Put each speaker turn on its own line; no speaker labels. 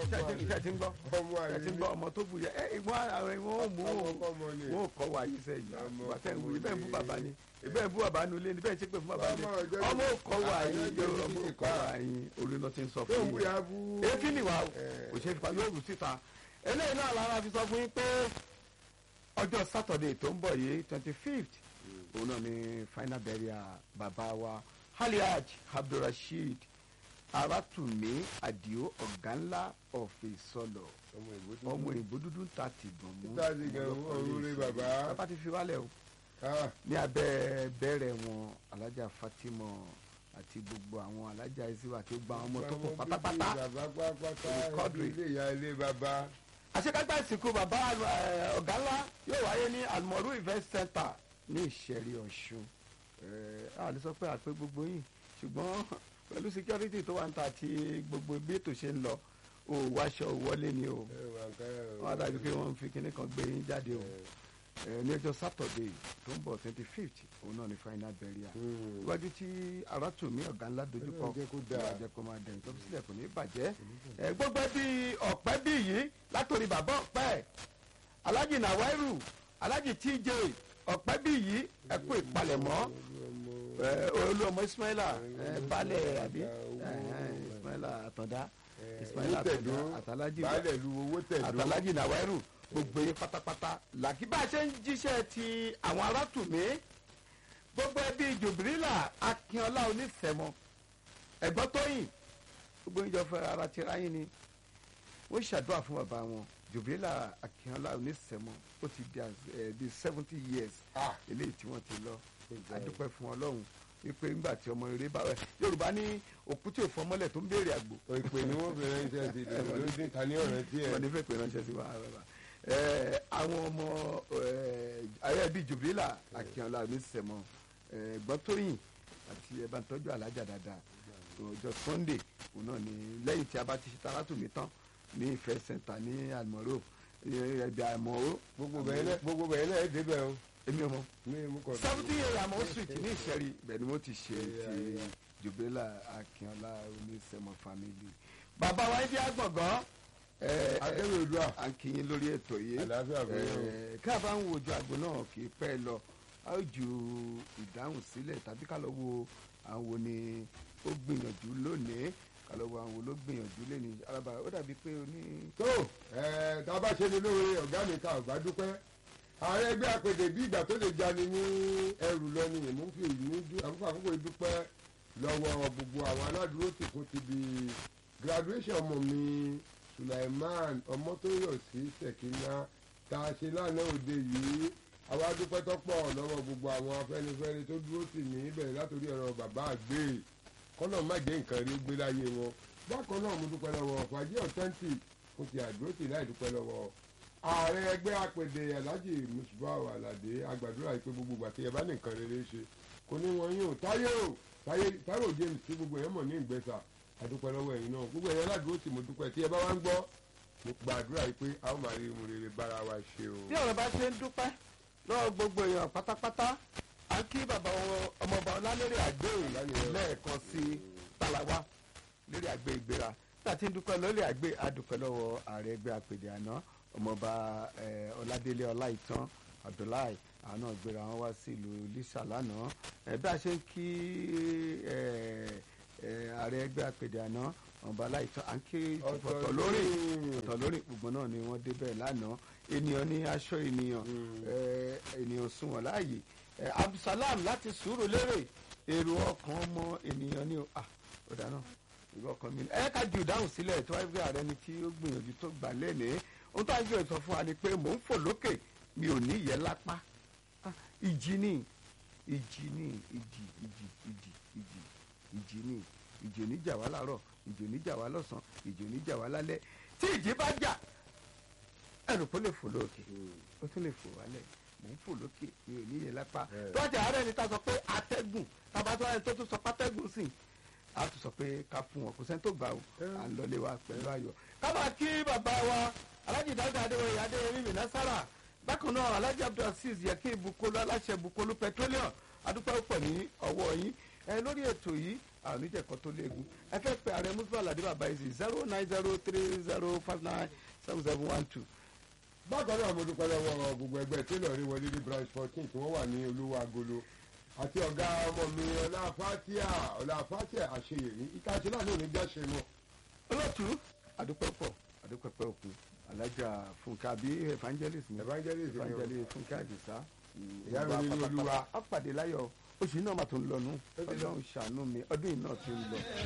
ìṣe ti ń gbọ́
ọmọ
ẹ
àlè
ti ń gbọ́ ọmọ tó bù yẹ ẹ ìwọ́n àwọn ìwọ́n ò mú
ọmọ
wọn
kọ́mọ ni
wọn ò kọ́ wa yìí sẹ́yìn
Ọmọ
ìgbà tẹ́ ń wù yìí bẹ́ẹ̀ ń bú
ọmọ
bàbá ni ìbẹ́ ń bú bàbá nu ilé ni bẹ́ẹ̀ ń ṣépè fún bàbá ni
Ọmọ ọjọ́
ọmọ ò kọ́ wa
àjọ
yìí
ìjọba
ọmọ ò
ti
kọ́
pa.
wa yìí orí náà ti ń sọ
tó ń
fún
bú
yìí
ya bú.
èéfín ni wa
Eh.
kò ṣe é fa yóò rù síta eléyìí náà lára fi sọ fún yín pé ọjọ́ sátọ̀dẹ̀ tó ń bọ̀ yìí twenty fifth òun náà ni final burial bàbá wa Alhaj Abdulrasheed Aratunmi Adio ọ̀gá ńlá ọ̀fẹ́ sọ̀lọ̀
ọmọ ìbò tó
ọmọ ìbò dúdú ń ta tìgbọ̀n mú
Títà sí gan, ọ̀run rẹ bàbá.
bàbá ti fi wálẹ̀ o
Ah,
ní abẹ́ bẹ̀rẹ̀ wọn alájà Fatima àti gbogbo àwọn alájà isiwa àti gbogbo àwọn ọmọ tó kù
ọmọ
pátápátá
bíbí bàbá pátápátá
Olùkọ́dùrì.
ilé ìyá ilé bàbá.
àṣekágbá ìsìnkú bàbá eh, ọ̀gá ńlá yóò wáyé ní almoru event center ní ìṣẹ̀rí ọ̀ṣun Eh, a lè sọ pé àpé gbogbo yìí ṣùgbọ́n pẹ̀lú security tó wà ń ta àti gbogbo bí ètò ṣe ń lọ ò wáṣọ ò wọlé ni o
ẹ wà káyà o.
wọ́n á dàbí pé wọ́n ń fi kinní kan gbé yín jáde o Eh, ní ọjọ́ saturday tó ń bọ̀ twenty fifth òun náà ni final burial
Hmm.
iwájú tí aráàtúmí ọ̀gá ńlá dojúkọ
Ọlọ́run jẹ́ kó dáa.
Ọlọ́run jẹ́ kó máa dẹ̀yìn tó fi sílẹ̀ kò ní bàjẹ́ ẹ gbogbo ẹbí ọ̀pẹ́ bí yìí látòrí bàbá ọ̀pẹ́ alájì nàwáìrù alájì tj ọ̀pẹ́ bí yìí ẹ kú ìpalẹ̀mọ́ ẹ, olú ọmọ ismaila ẹ, balẹ̀ àbí ẹ, ẹ, ismaila àtọ̀dá ismaila
owó tẹ̀dó
àtọ̀dá àtàlájì
baálẹ̀ lu owó tẹ̀dó.
àtàlájì nàwáìrù gbogbo yín pátápátá làkí bá a ṣe ń jíṣẹ́ ti àwọn arátùmí gbogbo ẹbí jòbìrìlà akínọlá onífẹ̀mọ́ ẹ̀gbọ́n tóyìn gbogbo yín jọ fẹ́ ara ti ráyìn ni wọ́n ṣàdúrà fún bàbá wọn jòbìrìlà akínọlá onífẹ̀mọ́ ó ti di as- eh, di seventy years
Ah,
eléyìí tí wọ́n ti lọ
Gbogbo ẹ̀.
adúpẹ́ fún ọlọ́run wípé ńgbà tí ọmọ eré bá wẹ̀ yorùbá ní òkú tí ò fọmọ́lẹ̀ tó ń béèrè àgbò
ìpè ni wọ́n fi ránṣẹ́ sí i ló dín ta ní ọ̀rẹ́ tí ẹ̀.
wọ́n ní fẹ́ pé ránṣẹ́ sí wa bàbá ẹ àwọn ọmọ ayé bíi jubrila akínọlá onísẹmọ gbọ́tóyìn àti ẹ̀bá tọ́jú alájà dáadáa ọjọ́ sunday òun náà ni lẹ́yìn tí a bá ti ṣe taratumi tán ní ìfẹ́ sẹ́ńtà ní àlùmọ́rò ẹ̀bí àmọ́rò
gbogbo bẹ̀rẹ̀ náà gbogbo bẹ̀rẹ̀ náà ẹ̀ débẹ̀ o.
èmi ọmọ
ní mú kọ́
seventy years àmọ́ street ní ìṣẹ́rí bẹ́ẹ̀ ni wọ́n ti ṣe ti jubrila akínọlá onísẹmọ family bàbá wa ń jẹ́ àgbọ̀ngàn ẹ̀
akẹ́wé odua
à ń kí yín lórí ètò yìí
àlàáfíà fún yín o.
Eh, ká bá ń wojú àgbo náà kì í pẹ́ lọ a ó ju ìdáhùn sílẹ̀ tàbí ká lọ wo àwọn wo ni ó gbìyànjú lónìí ká lọ wo àwọn wo ló gbìyànjú lónìí alábà ó dàbí pé o ní.
tó ẹ tá a bá ṣe ni lóore ọ̀gá mi ká ọ̀gá dúpẹ́ ààrẹ ẹgbẹ́ àpèdè bí ìgbà tó lè jani ní ẹrù lọ ni èmi ń fi ìlú dú àkókò àkókò ìdúpẹ́ lọ́wọ́ gbogbo àwọn aládùúró tí kò ti di graduation ọmọ mi Sulaiman ọmọtóyọ̀sí Ṣèkínà tá a ṣe lánàá òde yìí àwa dúpẹ́ tọ́pọ̀ lọ́wọ́ gbogbo àwọn afẹ́nifẹ́re tó dúró tì mí bẹ̀rẹ̀ látòrí ọ̀rọ̀ bàbá àgbè kọ́nà má jẹ́ nǹkan rí gbé láyé wọn bákan náà mo dúpẹ́ lọ́wọ́ fàájì authentic mo ti àdúró tì láì dúpẹ́ lọ́wọ́ ààrẹ ẹgbẹ́ apèdè alhaji musbahu alade agbàdúrà yìí pé gbogbo ìgbà tí ẹ bá ní nǹkan rere ṣe kò ní wọn yóò táyé o táyé táyé james tí gbogbo èèyàn mọ̀ ní ìgbésà àdúpẹ́ lọ́wọ́ ẹ̀yin náà gbogbo èèyàn aládùúró tì mo dúpẹ́ tí ẹ bá wá ń gbọ́ mo gbàdúrà yìí pé a ó máa rí irun rere bára wa ṣe o.
bí ọ̀rọ̀ bá ṣe ń dúpẹ́ lọ́wọ́ gbogbo èèyàn pátápátá à ń kí bàbá wọn ọmọọba ọlálérè àgbé lẹ́ẹ̀kan sí talawa lórí àgbé ìgbéra nígbà tí ń dúpẹ́ lórí àgbé adúpẹ́ lọ́wọ́ ààrẹ ẹgbẹ́ àpèdè àná ọmọọba eh, ọládélé ọláìtàn abdullahi àwọn náà gbéra wọn wá sí ìlú lisa lánàá ẹ bí a ṣe ń kí eh, eh, ààrẹ ẹgbẹ́ àpèdè àná ọmọọba ọláìtàn à ń kí ọ̀tọ̀ lórí ọ̀tọ̀ lórí gbogbo náà ni wọ́n débẹ̀ lánàá ènìyàn ní aṣọ ènìyàn eh, ènìyàn sunwọ̀n láàyè Eh, abdulsalam láti sùúrù lérè èrò ọkàn ọmọ ènìyàn ní o ah ó dáná èrò ọkàn mi ni ẹ ká ju ìdáhùn sílẹ̀ tí wáyé pé ààrẹ ni tí ó gbìyànjú tó gbà lẹ́nìí ohun tó àjọ ìsọ fún wa ni pé mò ń fò lókè mi ò ní yẹ lápá Ah, ìjì ni ìjì ni ìjì ìjì ìjì ìjì ìjì ni ìjì oníjà wá láàárọ̀ ìjì oníjà wá lọ́sàn ìjì oníjà wá lálẹ́ tí ìjì bá jà ẹrù kó lè fò lókè ó tún lè fò wálẹ̀ mò ń fò lókè mi ò níye lápá
Bẹ́ẹ̀.
tọ́jà ààrẹ ni ta sọ pé atẹ́gùn tabatọ́ ẹni tó tún sọ pátẹ́gùn sí a tún sọ pé ká fún wọn kò sẹ́ni tó gbà ó à ń lọlé wa pẹ̀lú ayọ̀ ká máa kí bàbá wa alájì dáadáa adéwòye adéwòye mi násàrà bákan náà alájì abdulaziz yẹ kí ibùkólú aláṣẹ ibùkólú petroleum adúpẹ́ pọ̀ ní ọwọ́ yín ẹ lórí ètò yìí àwọn oníjẹ̀kọ́ tó léegun ẹ fẹ́ pe ààrẹ mùsùlùmí aládé bàbá yìí sí zero nine zero three zero five nine seven seven one two.
bákan náà mo dúpẹ́ lọ́wọ́ gbogbo ẹgbẹ́ tẹ́lọ̀ rí wọlé ní branch fourteen tí wọ́n wà ní olówó agolo àti ọ̀gá ọmọ mi ọlá fatia ọlá fatia àṣeyèmí ìkàṣe náà lónìí jáṣe mọ́.
olóòtú àdúpẹ́ pọ̀ àdúpẹ́ pẹ́ òkun alájà fúnkẹ́ àbí evangelist ni
evangelist ni o.
evangelist fúnkẹ́ àdìsá
Ìyá mi nínú Olúwa.
á pàdé láyọ̀ oṣù yìí náà mà tó ń lọ nù ọlọ́run ṣàánú mi ọdún yìí náà ti ń lọ